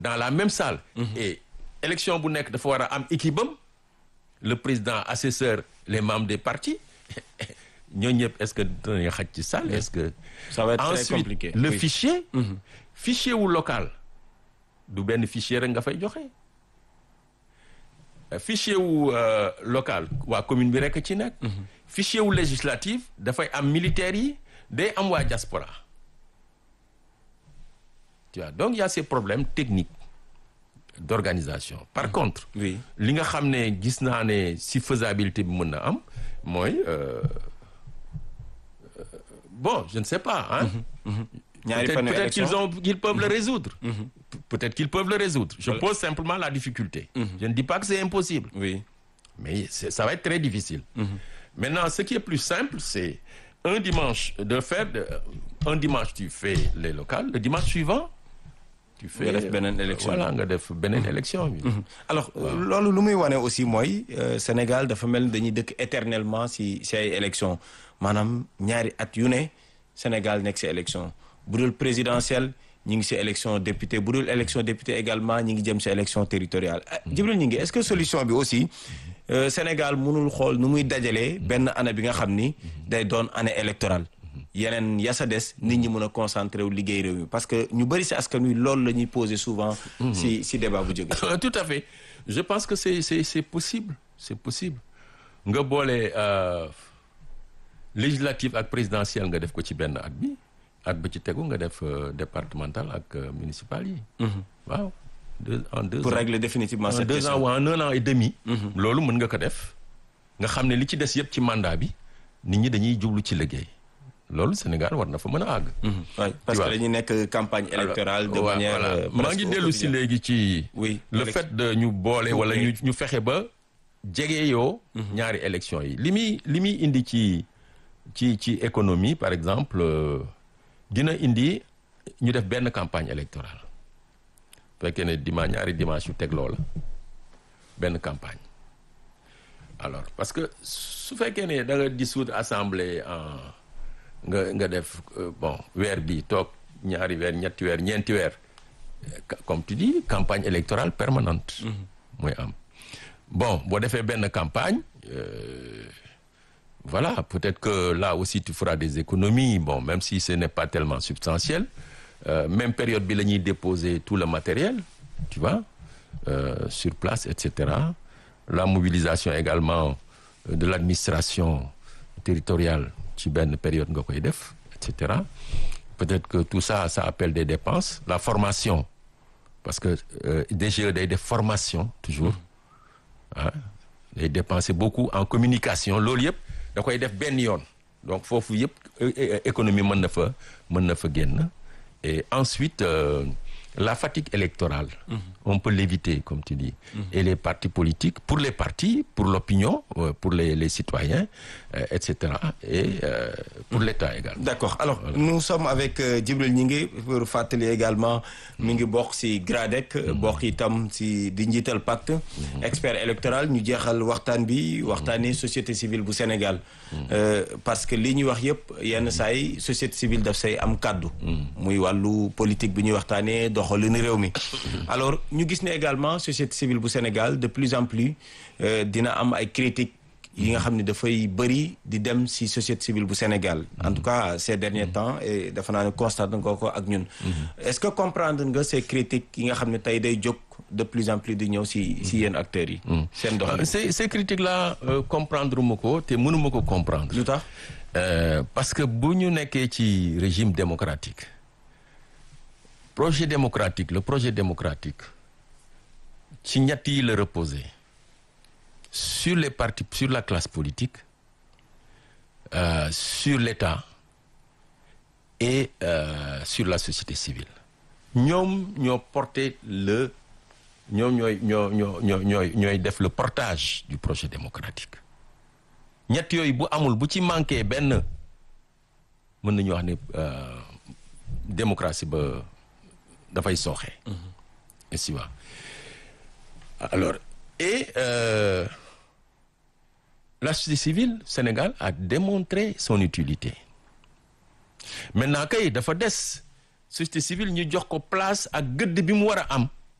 dans la même salle et élection bu nekk dafa war a am équipe am le président assesseur les membres des partis ñooñu ñëpp est-ce que dinañu xaj ci salle est-ce que ça va être très ensuite compliqué le oui. fichier fichier wu local du benn fichier rek nga fay joxe Euh, fichier wu euh, local waa commune bi rek ci nekk fichier wu législatif dafay am militaires yi day am waa diaspora tu vois donc il y a ces problèmes techniques d'organisation par contre oui li nga xam ne gis naa ne si faisabilité bi mën na am mooy euh, euh, bon je ne sais pas hein ñaari peut-être fan yu peut-être qu'ils élection. ont qu'ils peuvent le résoudre Pe- peut-être qu'ils peuvent le résoudre je pose simplement la difficulté je ne dis pas que c'est impossible oui mais c'est- ça va être très difficile maintenant ce qui est plus simple c'est un dimanche de faire de- un dimanche tu fais les locales le dimanche suivant tu fais Nga def beneen élection. voilà nga def beneen élection bi alors loolu lu muy wane aussi mooy euh, Sénégal dafa mel ni dañuy dëkk éternellement si si ay élection maanaam ñaari at yu ne Sénégal nekk si élection bu dul présidentielle ñi ngi si élection député bu dul élection député également ñi ngi jëm si élection territoriale ah, Djibril ñi ngi est-ce que solution bi aussi euh, Sénégal mënul xool nu muy dajalee benn année bi nga xam ni day doon année électorale yeneen yasa des nit ñi mën a concentré wu liggéey réew mi parce que ñu bëri si askan wi loolu la ñuy poser souvent si si débat bu jóge Euh, tout à fait je pense que c'est c'est c'est possible c'est possible nga boole euh, législative ak présidentielle nga def ko ci benn at bi at ba ci tegu nga def euh, départemental ak euh, municipal yi waaw deux en deux pour ans régler définitivement en cette deux ans question ou en un an et demi loolu mën nga ko def nga xam ne li ci des yëpp ci mandat bi nit ñi dañuy jublu ci liggéey loolu Sénégal war na fa mën a àgg Ouais, parce Tu que vois. dañuy nekk campagne électorale de Voilà, manière voilà. euh, maa presque ngi dellu si quotidienne. léegi ci Oui, le élection. fait de ñu boole wala Oui. ñu ñu fexe ba jege yoo ñaari élection yi li muy li muy indi ci ci ci économie par exemple euh, dina indi ñu def benn campagne électorale fekkee ne dimanche ñaari dimanche yu teg loola benn campagne alors parce que su fekkee ne da nga dissoudre assemblée en nga nga def euh, bon weer bi toog ñaari weer ñetti weer ñeenti weer ca- comme tu dis campagne électorale permanente mooy am bon boo defee benn campagne euh, voilà peut-être que là aussi tu feras des économies bon même si ce n'est pas tellement substantiel euh, même période bi la ñuy déposer tout le matériel tu vois euh, sur place et cetera la mobilisation également euh, de l'administration territoriale ci benn période nga koy def et cetera peut-être que tout ça ça appelle des dépenses la formation parce que euh, DGE day def formation toujours ah day dépenser beaucoup en communication loolu yëpp da koy def benn yoon donc foofu yëpp é- é- économie mën na fa mën na fa génn et ensuite euh, la fatigue électorale on peut l'éviter comme tu dis et les partis politiques pour les partis pour l'opinion euh, pour les les citoyens euh, et cetera et euh, pour l'État également D'accord alors nous sommes avec euh, Djibril Gningue pour fàttali également mi ngi bokk ci GRADEC bokk itam ci di njiital pacte expert électoral ñu jeexal waxtaan bi waxtaanee société civile bu Sénégal Euh, parce que li ñuy wax yëpp yenn saa yi société civile daf say am kàddu muy wàllu politique bi ñuy waxtaanee doxalinu réew mi alors ñu gis ne également société civile bu Sénégal de plus en plus euh, dina am ay critiques yi nga xam ne dafay bëri di dem ci société civile bu Sénégal en tout cas ces derniers temps et dafa naa ne constate nga ko ak ñun est-ce que comprendre nga ces critiques yi nga xam ne tey day jóg de plus en plus di ñëw ci ci yenn acteurs yi seen Euh, doxalin ces ces critiques là euh, comprendre ma ko te mënuma ko comprendre lu tax Euh, parce que bu ñu nekkee ci régime démocratique projet démocratique le projet démocratique ci ñett yi la reposer sur les partis sur la classe politique euh, sur l'État et euh, sur la société civile ñoom ñoo porter le ñoom ñooy ñoo ñoo ñoo ñooy ñooy def le portage du projet démocratique ñett yooyu bu amul bu ci manqué benn mën nañu wax ne euh, démocratie ba dafay sooxe. ainsi va alors et euh, la société civile Sénégal a démontré son utilité maintenant kay dafa des société civile ñu jox ko place ak gëdd bi mu war a am